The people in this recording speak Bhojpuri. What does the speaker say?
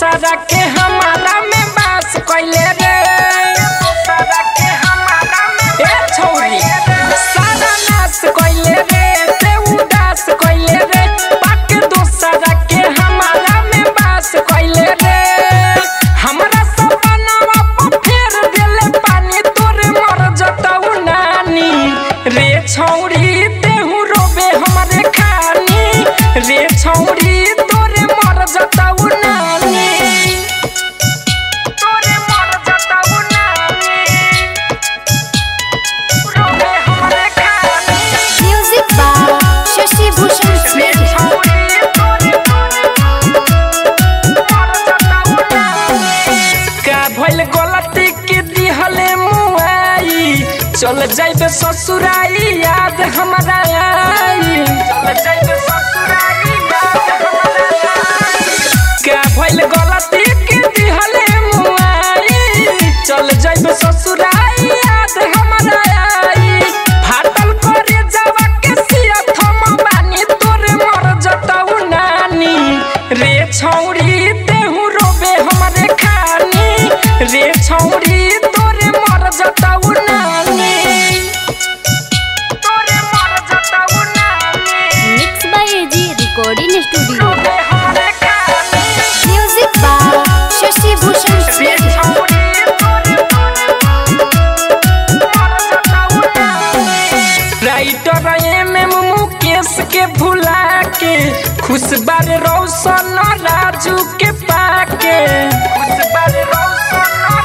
दूसरा के हमारा में बास कैले रे दूसरा के हमारा में ए छौरी सारा नाश कैले रे ते उदास कैले रे पाके दूसरा के हमारा में बास कैले रे हमरा सपनावा पर फेर देले पानी तोरे मर जतऊ नानी रे छौरी तेहू रोबे हमरे खानी रे छौरी तोरे मर जतऊ नानी तोरे मर जतऊ नानी रोबे हमरे खानी म्यूजिक बाय शशि भूषण रे स्नेही छौरी तोरे मर जतऊ नानी का भइल गलती के दिहले मुआई चल जाइबे ससुराई याद हमरा आई चल जाइबे ससुराई याद हमरा आई का भइल गलती के दिहले मुआई चल जाइबे ससुराई याद हमरा आई फाटल करे जावा के सिया थम बानी तोरे मर जतऊ नानी रे छौरी तेहू रोबे हमरे खानी रे छौरी तोरे मर जतऊ नानी तोरे मर जतऊ नानी mix by AG recording studio रोबे हमरे खानी म्यूजिक बाय शशि भूषण रे स्नेही छौरी मर जतऊ नानी राइटर एम एम मुकेश के भुला के खुश बार रौशन राजू के पाके खुश बार रौशन